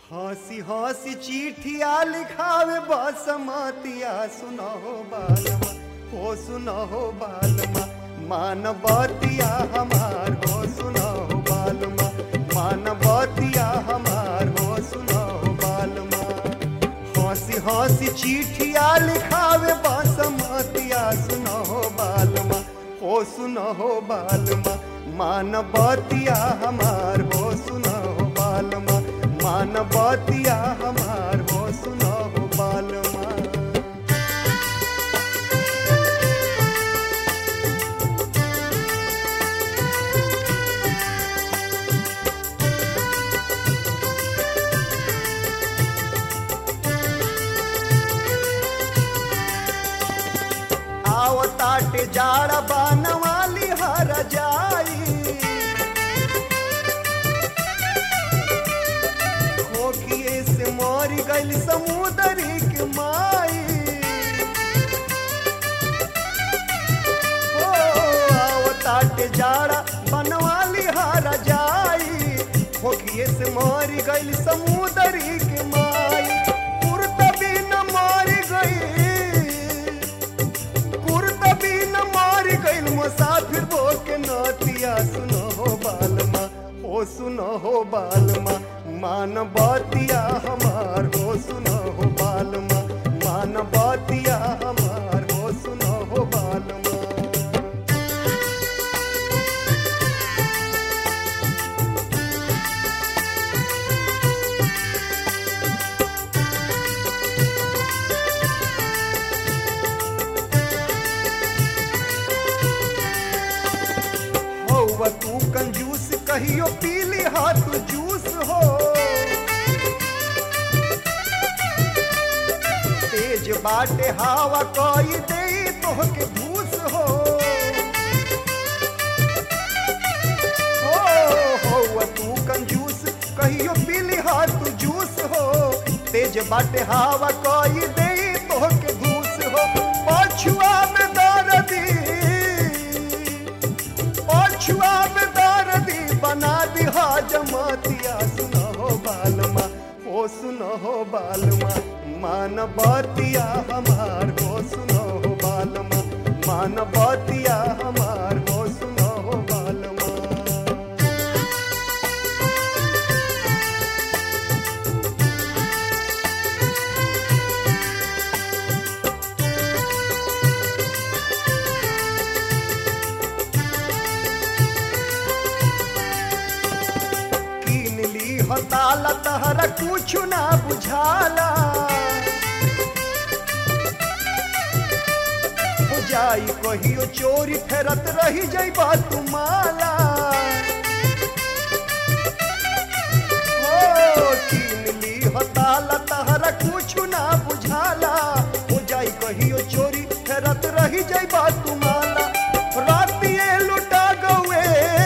हंसी हंसी चिठिया लिखावे बसमतिया सुनहो बालमा हो सुनहो बालमा मानवतिया हमार हो सुनहो बालमा मानवतिया हमार हो सुनहो बालमा हंसी हंसी चिठिया लिखावे बसमतिया सुनहो बालमा हो सुनहो बालमा मानवतिया हमार हो सुनहो बालमा मानवतिया हमार हो सुनहो बालमा आवताटे जाड़ बनवाली हर जाई खोखिए से मर गइल समुदरी के माई ओ आवताटे जाड़ा बनवाली हर जाई खोखिए से मर गइल समुदरी के माई कुर्त बिन मर गई कुर्तबी न मार गइल मुसाफिर बो के नतिया सुनो हो बालमा ओ सुनो हो बालमा मान बतिया हमार हो सुनो हो बालमा मान बतिया हमार हो सुनो हो बालमा हौवा तू कंजूस कहियो पीली हाथ जूस हो तेज बाटे हवा कोई दे तोहके भूस हो हो हौवा तू कंजूस कहियो पीली हाथ जूस हो तेज बाटे हवा कोई दे तोहके भूस हो पछुआ में दर्दी पछुआ में दर्दी बना दिहा जमातिया सुनहो बालमा ओ सुनहो बालमा मान बतिया हमार हो सुनहो बालमा मान बतिया हमार हो सुनहो बालमा कीन ली हताला तहरा कुछ ना बुझाला हो जाई कहियो चोरी फेरत रही जाइबा तुमाला हो कीन ली हताला तहरा कुछ ना बुझाला हो जाई कहियो चोरी फेरत रही जाइबा तुमाला रातिए लुटा गए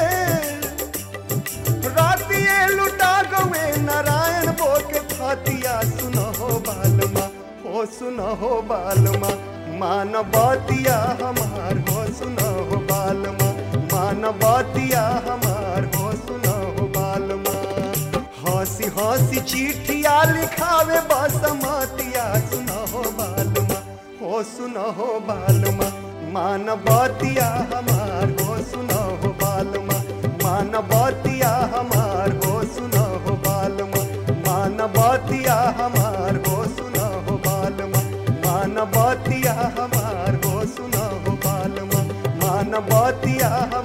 रातिए लुटा गए नारायण बो के फातिया सुनहो बालमा हो सुनहो बालमा मानवतिया हमार हो सुनहो बालमा मानवतिया हमार हो सुनहो बालमा हंसी हंसी चिठिया लिखावे बसमतिया सुनहो बालमा हो सुनहो बालमा मानवतिया हमार हो सुनहो बालमा मानवतिया हमार हो सुनहो बालमा मानवतिया हमार हो सुनहो बालमा मानवतिया हमार हो सुनहो बालमा मानवतिया